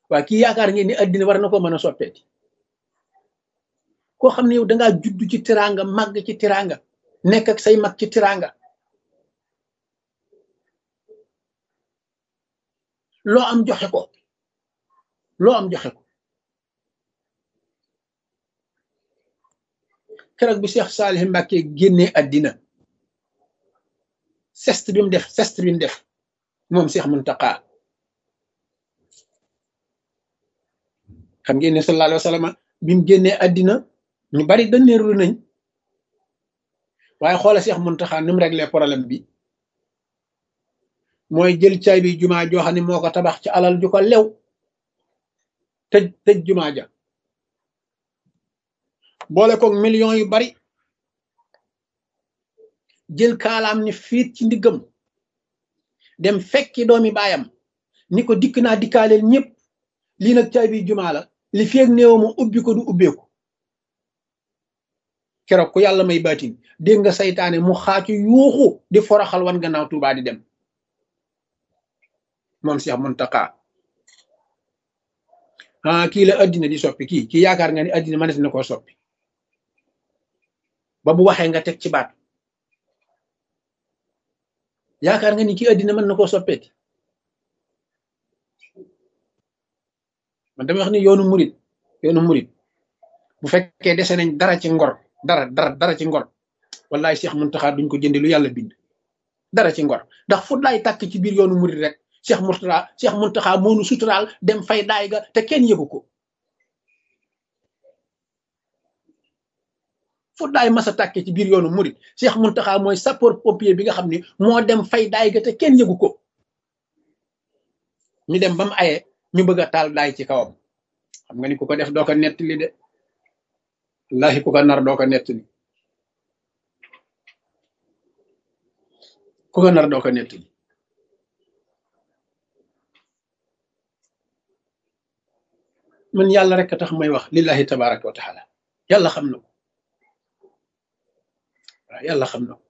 waa kii yaakaar ngeen ni addina war na ko mën a soppeeti koo xam ne yow dangaa judd ci tiranga màgg ci tiranga nekk ak say mag ci tiranga loo am joxe ko loo am joxe ko keroog bi Cheikh Salih Mbacke génnee addina sest bi mu def sest bi mu def moom Cheikh Muntaqa xam ngeen ne sallallahu alayhi wa sallam bi mu génnee addina ñu bari dënneerlu nañ waaye xoola Cheikh Muntaqa ni mu réglé problème bi mooy jël caay bi jumaa joo xam ne moo ko tabax ci alal ju ko lew tëj tëj jumaa ja boole koog millions yu bari jël kaalaam ni fiit ci ndiggam dem fekki doomi baayam ni ko dikk naa dikkaaleel ñëpp lii nag caay bi jumaa la li feeg néew ma ubbi ko du ubbeeku keroog ku yàlla may baatin dégg nga saytaane mu xaacu yuuxu di foroxal wan gannaaw Tuubaa di dem moom Cheikh Muntaqa ah kii la addina di soppi kii kii yaakaar nga ni addina mënees na koo soppi ba bu waxee nga teg ci baat yaakaar nga ni kii addina mën na koo soppeeti man dama wax ni yoonu murit yoonu murit bu fekkee dese nañ dara ci ngor dara dara dara ci ngor wallaay Cheikh Muntaxa duñ ko jënde lu yàlla bind dara ci ngor ndax fu laay tàkk ci biir yoonu murit rek Cheikh Murtala Cheikh Muntaxa moonu suturaal dem fay daay ga te kenn yëgu ko fu daay masa tàkke ci biir yoonu murit Cheikh Muntaxa mooy sapeur pompier bi nga xam ni moo dem fay daay ga te kenn yëgu ko ñu dem ba mu aye ñu bëgg a taal daay ci kawam xam nga ni ku ko def doo ko nettali de wallahi ku ko nar doo ko nettali ku ko nar doo ko nettali man yàlla rek a tax may wax lillahi tabaraka wa taala yàlla xam na ko waaw yàlla xam na ko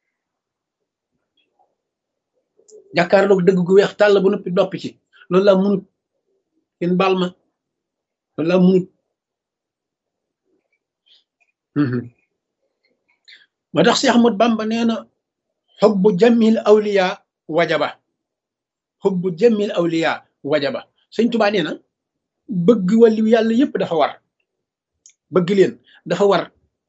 jàkkaarloog dëgg gu weex tàll bu noppi doppi ci loolu laa munut kenn baal ma loolu laa munut ma tax Cheikh Ahmad Bamba nee na xubbu jamil awliya wajaba xubbu jamil awliya wajaba sëñ Tuubaa nee na bëgg wàllu yàlla yépp dafa war bëgg leen dafa war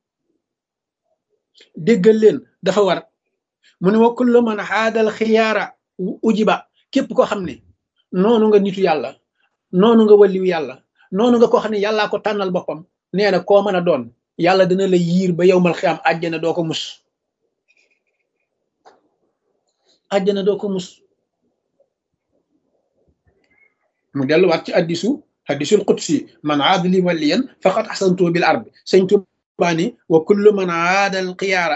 déggal leen dafa war mu ne wa kullu man xaadal xiyaara ujiba képp koo xam ne noonu nga nitu yàlla noonu nga wàlliw yàlla noonu nga koo xam ne yàllaa ko tànnal boppam nee na koo mën a doon yàlla dina la yiir ba yowmal xiyaam àjjana doo ko mus àjjana doo ko mus mu delluwaat ci addisu hadisul qudsi man aada li waliyan faqad ahsantu bil arbi sëñ Tuubaa ni wa kullu man aada al xiyaara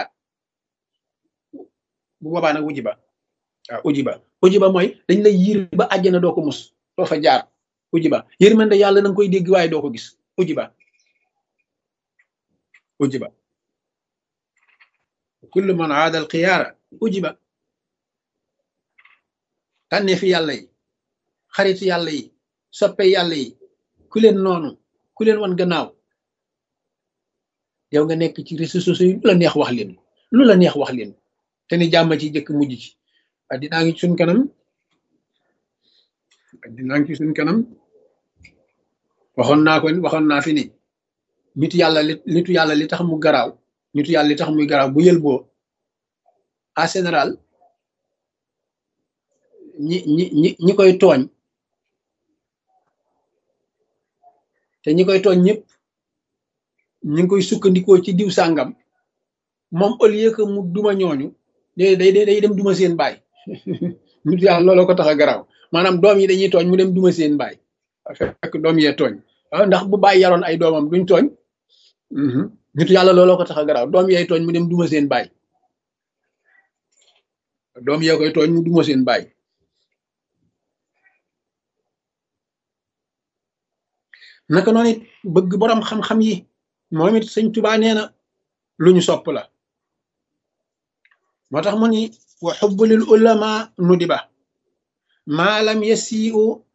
bu boobaa nag ujiba waaw ujiba ujiba mooy dañ lay yiir ba àjjana doo ko mus doo fa jaar ujiba yërmande yàlla na nga koy dégg waaye doo ko gis ujiba ujiba kullu man aada al xiyaara ujiba tànnee fi yàlla yi xaritu yàlla yi soppe yàlla yi ku leen noonu ku leen wan gannaaw yow nga nekk ci réseaux sociaux yi lu la neex wax leen lu la neex wax leen te ni jàmm ci jëkk mujj ci addinaa ngi suñ kanam addinaa ngi ci suñ kanam waxoon naa ko waxoon naa fi ni nitu yàlla li nitu yàlla li tax mu garaaw nitu yàlla li tax muy garaaw bu yël boo en général ñi ñi ñi ñi koy tooñ te ñi koy tooñ ñëpp ñi ngi koy sukkandikoo ci diw sàngam moom au lieu que mu duma ñooñu day day day dem duma seen baay nit yàlla looloo ko tax a garaaw maanaam doom yi dañuy tooñ mu dem duma seen baay fekk doom yee tooñ ndax bu bàyyi yaroon ay doomam duñ tooñ nit yàlla looloo ko tax a garaaw doom yee tooñ mu dem duma seen baay doom yee koy tooñ mu duma seen baay naka noonu it bëgg boroom xam-xam yi moom it sëñ Tuubaa nee na lu ñu sopp la moo tax mu ni wa xubbu lil ulama nudiba maa lam yasiu